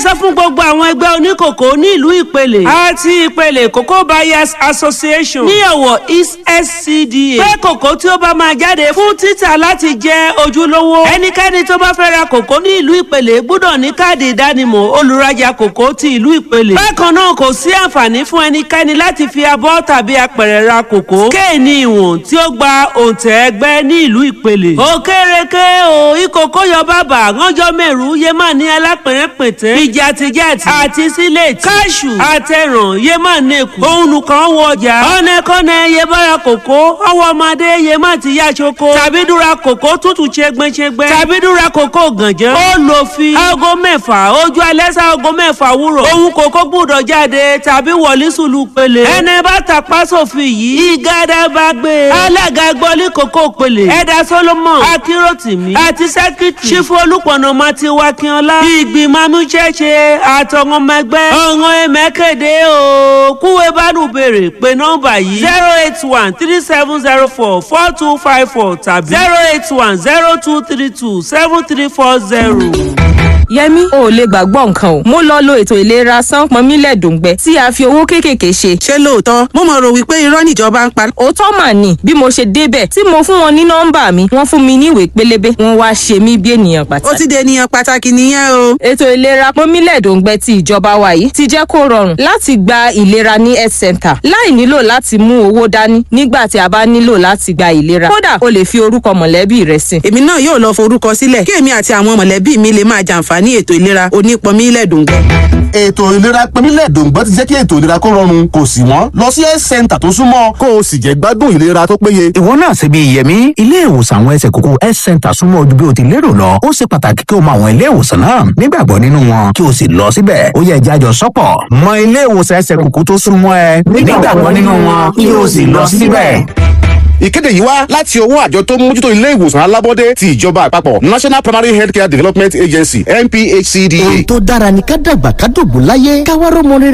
sọ fún gbogbo àwọn ẹgbẹ́ oníkòkó ní ìlú ìpele àti ìpele cocoa buyers association ní ọ̀wọ̀ east scda pé kòkó tí ó bá máa jáde fún títà láti jẹ́ ojúlówó ẹnikẹ́ni tó bá fẹ́ ra kòkó ní ìlú ìpele gbọ́dọ̀ ní káàdì ìdánimọ̀ olùrajà kòkó ti ìlú ìpele bákan náà kò sí àǹfààní fún ẹnikẹ́ni láti fi abọ́ tàbí apẹ̀rẹ̀ ra kòkó kéènì ìwọ̀n tí ó gba òǹtẹ̀ ẹgbẹ́ ní ìlú ìpele òkèrèké o ìkòkó yọ bàbà ránjọ́ mẹ́rù yé má ní alápẹ̀rẹ̀pẹ̀tẹ̀ ìjàtìjàtì àti sílẹ̀tì káṣù àtẹ̀ràn yé má ní èkó òun nìkan wọ ọjà ọ̀nẹ́kọ́nẹ́ yé bára kòkó ọwọ́ ọmọdé yé má ti yá ṣoko tàbí dúra kòkó tútù ṣẹgbẹ́ṣẹgbẹ́ tàbí dúra kòkó gànjẹ́ ó lò fi aago mẹ́fà ojú alẹ́ sá aago mẹ́fà wúrọ̀ òun kòkó gbúdọ̀ jáde tàbí wọlé sùlù pele ẹni bá tàpá sófin yìí ìgádà bá gbé alága gbọ́lé kòkó pele ẹ̀dá solomon akíròtìmí àti sẹ́kítì ṣífù olùpọ̀nà mati wakínọlá ìgbìmọ̀ amúṣẹ́ṣe àtọ̀wọ́n ọmọ ẹgbẹ́ ọ̀ràn ẹ̀mẹ́kẹ̀dẹ́ o kúwé bánú béèrè pé nọ́mbà yìí zero eight one three seven zero four four two five four tàbí zero eight one zero two three two seven three four zero. yẹmi o ò lè gbàgbọ́ nǹkan o mo lọ lo ètò ìlera sánpọnmílẹ̀ dòǹgbẹ tí a fi owó kéékèèké ṣe. ṣé lóòótọ́ mo mọ̀ rò wípé irọ́ níjọba ń pa. òótọ́ mà ní bí mo ṣe débẹ̀ tí mo fún wọn ní nọ́mbà mi wọ́n fún mi ní ìwé pélébé wọ́n wá ṣe mí bí ènìyàn ó pàtàkì. ti dé ènìyàn pàtàkì nìyẹn o. ètò ìlera pọnmílẹ̀ dòǹgbẹ ti ìjọba wa yìí ti jẹ́ kó rọrùn láti gba ìlera ní health center láì nílò láti mú owó dání nígbà tí a bá nílò láti gba ìlera kódà o lè fi orúkọ mọ̀lẹ́bí rẹ sí. èmi náà yóò lọ forúkọ sílẹ̀ kí èmi àti àwọn mọ̀lẹ́bí mi lè máa jàǹfààní ètò ìlera onípọnmi lẹ́dùngbẹ́. ètò ìlera pẹ́mílẹ̀ dòǹgbẹ́ ti jẹ́ kí ètò ìlera kó rọrùn kò sì wọ́n lọ sí health center tó súnmọ́ kó o sì jẹ́ gbádùn ìlera tó péye. ìwọ náà ṣe bí yẹmi ilé ìwòsàn àwọn ẹsẹ̀ kókó health center súnmọ́ ojú bí o ti lérò lọ ó ṣe pàtàkì kí o mọ àwọn ilé ìwòsàn náà nígbàgbọ́ nínú wọn kí o sì lọ síbẹ̀ ó yẹ jájọ sọ́pọ̀ mọ ilé ìwòsàn ẹsẹ̀ kókó tó súnmọ́ ẹ nígbàgbọ́ nínú wọn kí o sì lọ síbẹ̀. ìkéde yìí wá láti ọwọ́ àjọ tó ń mójútó ilé ìwòsàn alábọ́dé ti ìjọba àpapọ̀ national primary healthcare development agency nphcda. ohun tó dára ni ká dàgbà ká dògbò láyé ká wá rọ́mọ rere